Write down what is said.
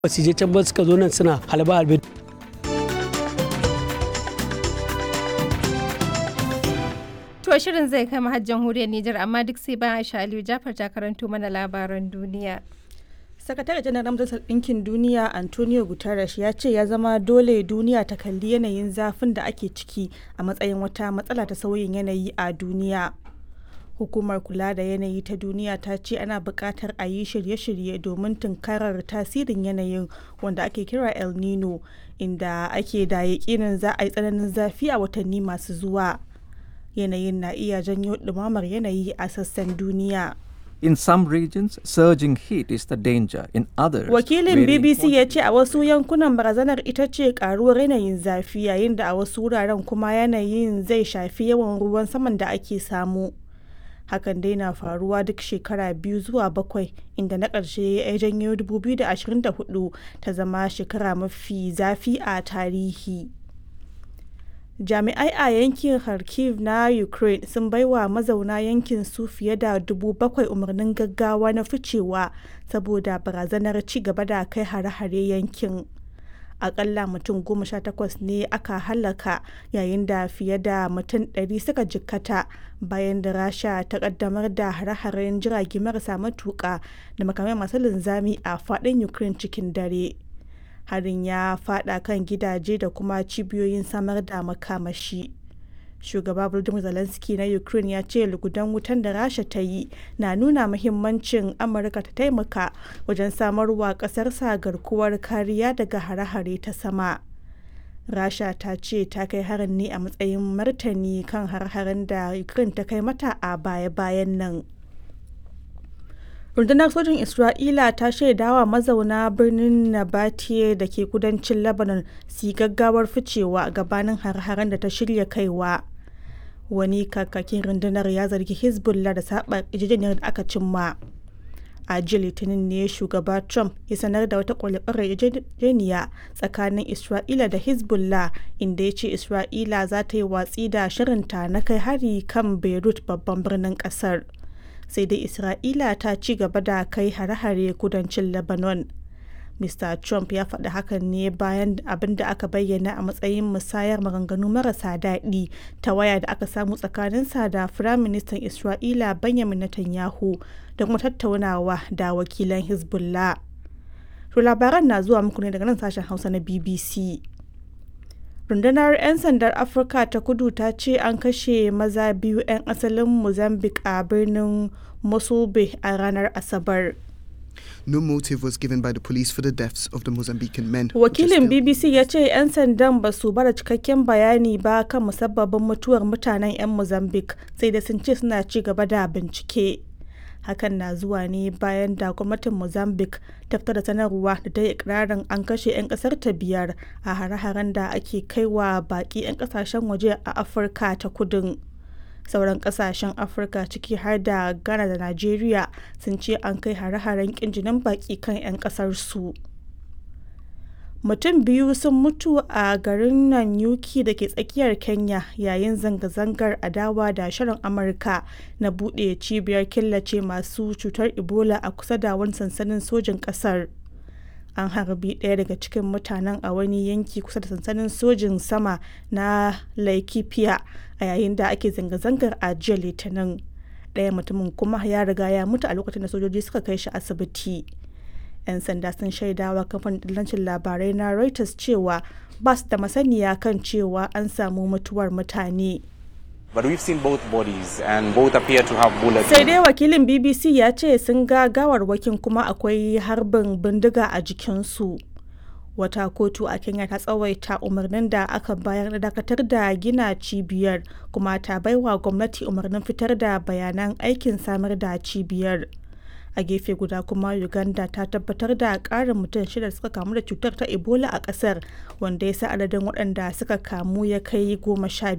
ba su je can ba suka zo nan suna halba halbe To shirin zai kai har jamhuriyar Nijar amma duk sai bayan Aisha Aliyu Jafar ta karanto mana labaran duniya. sakatare janar majalisar ɗinkin duniya antonio guterres ya ce ya zama dole duniya ta kalli yanayin zafin da ake ciki a matsayin wata matsala ta sauyin yanayi a duniya hukumar kula da yanayi ta duniya ta ce ana buƙatar a yi shirye-shirye domin tunkarar tasirin yanayin wanda ake kira el nino inda ake da yaƙinin za a yi tsananin zafi a watanni masu zuwa yanayin na iya janyo ɗumamar yanayi a sassan duniya. In some regions, surging heat is the danger. In others, Wakilin varying BBC ya ce a wasu yankunan barazanar ita ce karuwar yanayin zafi yayin da a wasu wuraren kuma yanayin zai shafi yawan ruwan saman da ake samu. Hakan dai na faruwa duk shekara biyu zuwa bakwai inda na ƙarshe ya janyo 2024 ta zama shekara mafi zafi a tarihi. jami'ai a yankin kharkiv na ukraine sun baiwa mazauna yankin su fiye da dubu bakwai umarnin gaggawa na ficewa saboda barazanar ci gaba da kai hare-hare yankin akalla mutum goma sha takwas ne aka halaka yayin da fiye da mutum ɗari suka jikkata bayan da rasha ta kaddamar da hare-haren jirage marasa matuƙa da makamai masu linzami a faɗin ukraine cikin dare harin ya fada kan gidaje da kuma cibiyoyin samar da makamashi shugaba volodymyr zelensky na ukraine ya ce lugudan wutan da rasha ta yi na nuna muhimmancin amurka ta taimaka wajen samarwa kasarsa garkuwar kariya daga hare-hare ta sama rasha ta ce ta kai harin ne a matsayin martani kan har-haren da ukraine ta kai mata a baya-bayan nan rundunar sojin isra'ila ta shaidawa mazauna birnin nabatiye da ke kudancin lebanon su gaggawar ficewa gabanin har-haren da ta shirya kaiwa wani kakakin rundunar ya zargi hezbollah da saba yarjejeniyar da aka cimma a jiya litinin ne shugaba trump ya sanar da wata kwalifarar yarjejeniya tsakanin isra'ila da hezbollah inda ya ce isra'ila za ta yi watsi da shirinta na kai hari kan beirut babban birnin kasar sai dai isra'ila ta ci gaba da kai hare-hare kudancin lebanon mr trump ya faɗi hakan ne bayan abin da aka bayyana a matsayin musayar maganganu marasa daɗi ta waya da aka samu tsakaninsa da firaministan isra'ila benjamin netanyahu da kuma tattaunawa da wakilan hezbollah to labaran na zuwa muku ne daga nan sashen hausa na bbc rundunar 'yan sandar afirka ta kudu ta ce an kashe maza biyu 'yan asalin mozambique a birnin mosulbe a ranar asabar No motive was given by the police for the deaths of the Mozambican men. which are wakilin still- bbc ya ce 'yan sandan ba su bada cikakken bayani ba kan musabbabin mutuwar mutanen 'yan mozambique sai da sun ce suna ci gaba da bincike hakan na zuwa ne bayan da gwamnatin mozambique ta fitar da sanarwa da ta yi ikirarin an kashe 'yan kasar ta biyar a hare-haren da ake kaiwa baki 'yan kasashen waje a afirka ta kudin sauran kasashen afirka ciki har da ghana da nigeria sun ce an kai hare-haren kinjinin baki kan 'yan kasar su mutum biyu sun mutu a garin Nanyuki da ke tsakiyar Kenya yayin zanga-zangar adawa da shirin Amurka na buɗe cibiyar killace masu cutar Ebola a kusa da wani sansanin sojin ƙasar. An harbi ɗaya daga cikin mutanen a wani yanki kusa da sansanin sojin sama na Laikipia a yayin da ake zanga-zangar a jiya Litinin. Ɗaya mutumin kuma ya riga ya mutu a lokacin da sojoji suka kai shi asibiti. 'yan sanda sun shaidawa kamfanin dillancin labarai na reuters cewa ba su da masaniya kan cewa an samu mutuwar mutane But we've seen both bodies and both appear to have bullets. sai dai wakilin bbc ya ce sun ga gawarwakin kuma akwai harbin bindiga a jikinsu wata kotu a kenya ta tsawaita umarnin da aka bayar na dakatar da gina cibiyar kuma ta baiwa gwamnati umarnin fitar da bayanan aikin samar da cibiyar a gefe guda kuma uganda ta tabbatar da karin mutum shida da suka kamu da cutar ta ebola a kasar wanda ya sa adadin waɗanda suka kamu ya kai goma sha